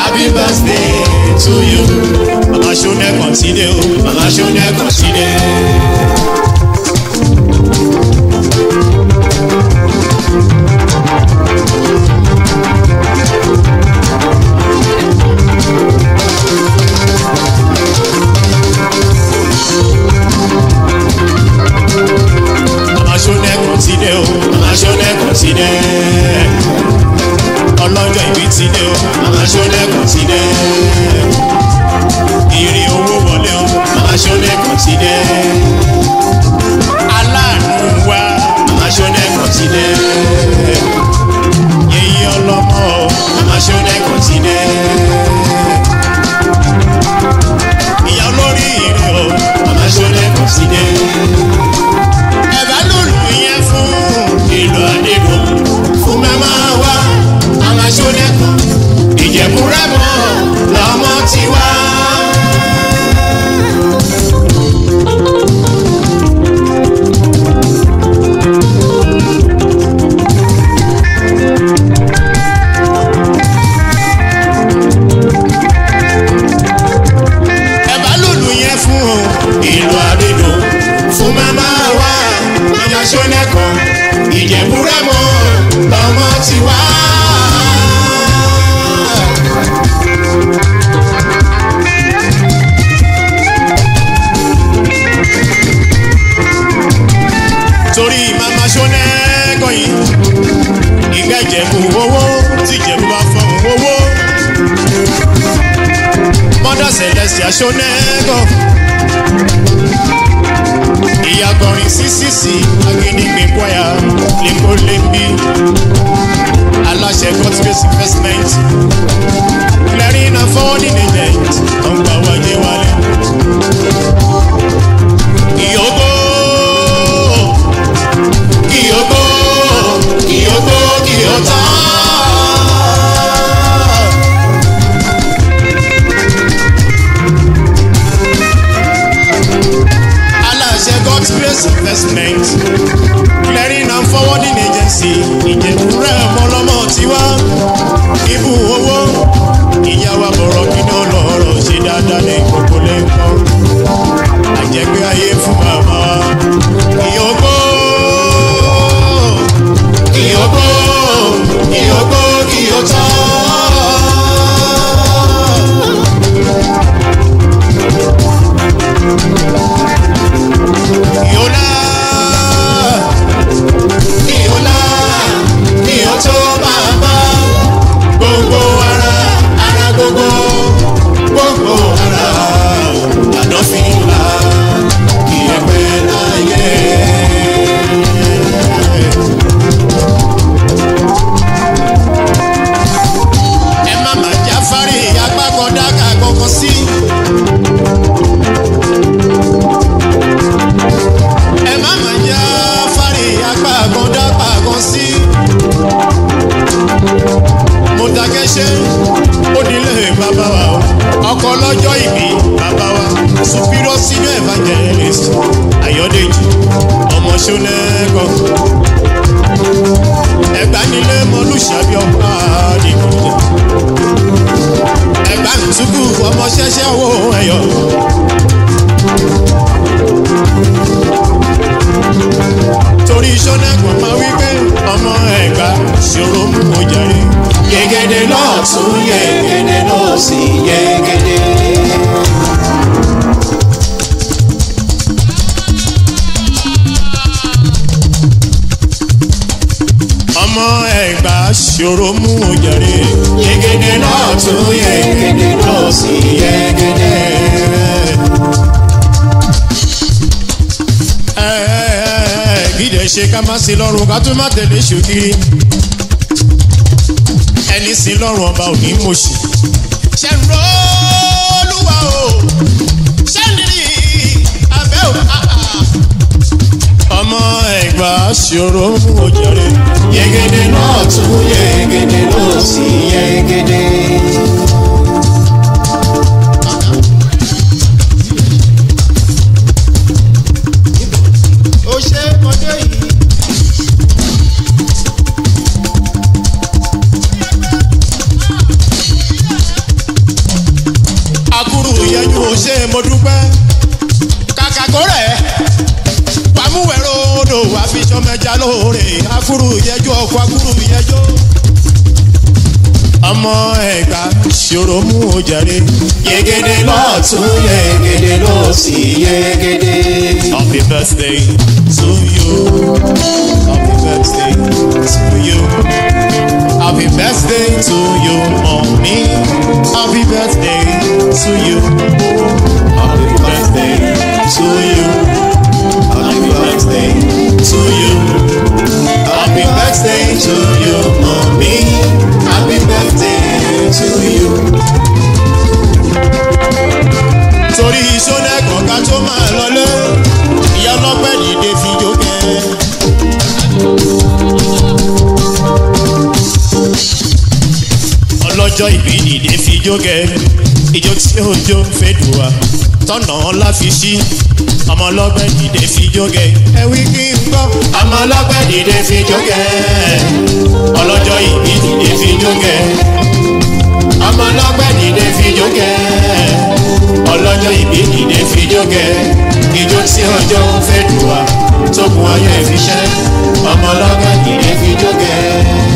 happy birthday to you. Mama Shone continue, Mama Shone continue. Mama Shone continue, Mama Shone continue. Ọlọ́jọ́ ìbí ti dé o, Mama Shone continue. Ìrì owó wọlé o, Mama Shone continue. Aláàánú wa, Mama Shone continue. Yèyí ọlọ́mọ o, Mama Shone continue. Ìyá olórí ìrìn o, Mama Shone continue ẹ̀bá lòlù yẹn fún ìlú àdìgún fún mẹ́mà wá àwọn aṣọ́nẹ́kùn ìjẹ̀bú rẹ́mọ̀ lọ́mọ ti wá. ẹ̀bá lòlù yẹn fún ìlú àdìgún fún mẹ́mà wá àwọn aṣọ́nẹ́kùn ìjẹ̀bú rẹ́mọ̀ lọ́mọ ti wá. torí màmá ṣọ́nẹ́kọ̀ yìí ìgbẹ́jẹ̀bù owó tí ìjẹ̀bù bá fọ́n owó mọ́dà celestia ṣọ́nẹ́kọ̀ ìyàgọ̀rin ccc agídígbé kwaya lẹ́kọ́ lẹ́bí aláṣẹ godspace investment clearing and forwarding agent ọgbà wájẹ wálé. ìyókò ìyókò ìyókò ìyótá. aláṣẹ godspace investment clearing and forwarding agency ìjẹ̀búrẹ́ ọmọlọ́mọ tiwa ibù owó ìyàwó àbọ̀rọ̀ kíná lọ́rọ̀ ṣe dáadáa ní gbogbo lẹ́kọ̀ọ́ àjẹgbé ayé fún màmá wa ìyókò ìyókò ìyókò ìyótọ́. Yola, Yola, Yoto bàbá, gbogbo ara, ara gbogbo, gbogbo ara, àdọ́fínlá, ìyẹ̀pẹ̀ láyé. Ẹ má má jáfárí agbákọ̀dá kàkọ́kọ́ sí. ẹ má má já fárí apá àgọ́dá pàgọ́ sí. mo dákẹ́ṣẹ́ ó nílé bàbá wa o ọkọ lọ́jọ́ ìbí bàbá wa superior senior evangelist ayọ̀dèjì ọmọ ṣọlẹ́kọ̀ ẹgbà nílé mọlúṣàbí ọ̀pá àdìgún ẹgbà ntúkù ọmọ ṣẹṣẹ wo ẹyọ. torí sọ́nẹ́kùn máa wí pé ọmọ ẹ̀gbá ṣòro mú o jàre. Yegede lọ́tún, yegede lọ́sì, yegede. ọmọ ẹ̀gbá ṣòro mú o jàre. Yegede lọ́tún, yegede lọ́sì, yegede. Ẹ, ẹ, ẹ, ẹ, gídẹ̀ ṣe ká má sí lọ́rùn ká tún má tẹ̀lé ṣòkiri. ẹni sí lọ́rùn ọba ò ní mọ̀ṣì. ṣe ń ro olúwa o ṣe ń rí abẹ́ ò ọmọ ẹ̀gbá ṣòro mú o jàre. Yegede lọ́tún, yegede lọ́sì, yegede. ó ṣe ọdẹ yìí. lóore akúrú yẹjọ́ ọkọ̀ akúrú yẹjọ́ ọmọ ẹ̀ka ṣòro mú o jàre. yegede lọ́tún yegede lọ́sì yegede. happy birthday to you happy birthday to you happy birthday to you mommy happy birthday to you happy birthday to you happy birthday to you happy birthday to you mommy happy birthday to you. torí sódẹ́kọ̀ ká tó máa lọlé ìyá ọlọ́pẹ́ dìde fi jókè. ọlọ́jọ́ ìbí dìde fi jókè ìjó tí òjò fẹ́ dùn wá tọ̀nà ńlá fi sí ọmọ ọlọ́pẹ́ dìde fi jókè. ẹ wí kí n gbọ́. ọmọ ọlọ́pẹ́ dìde fi jókè ọlọ́jọ́ ìbí dìde fi jókè ọmọ ọlọ́pẹ́ dìde fi jókè ọlọ́jọ́ ìbí dìde fi jókè ìjó tí ọjọ́ fẹ́ dùn wá tó kun ayọ̀ ìfiṣẹ́ ọmọ ọlọ́pẹ́ dìde fi jókè.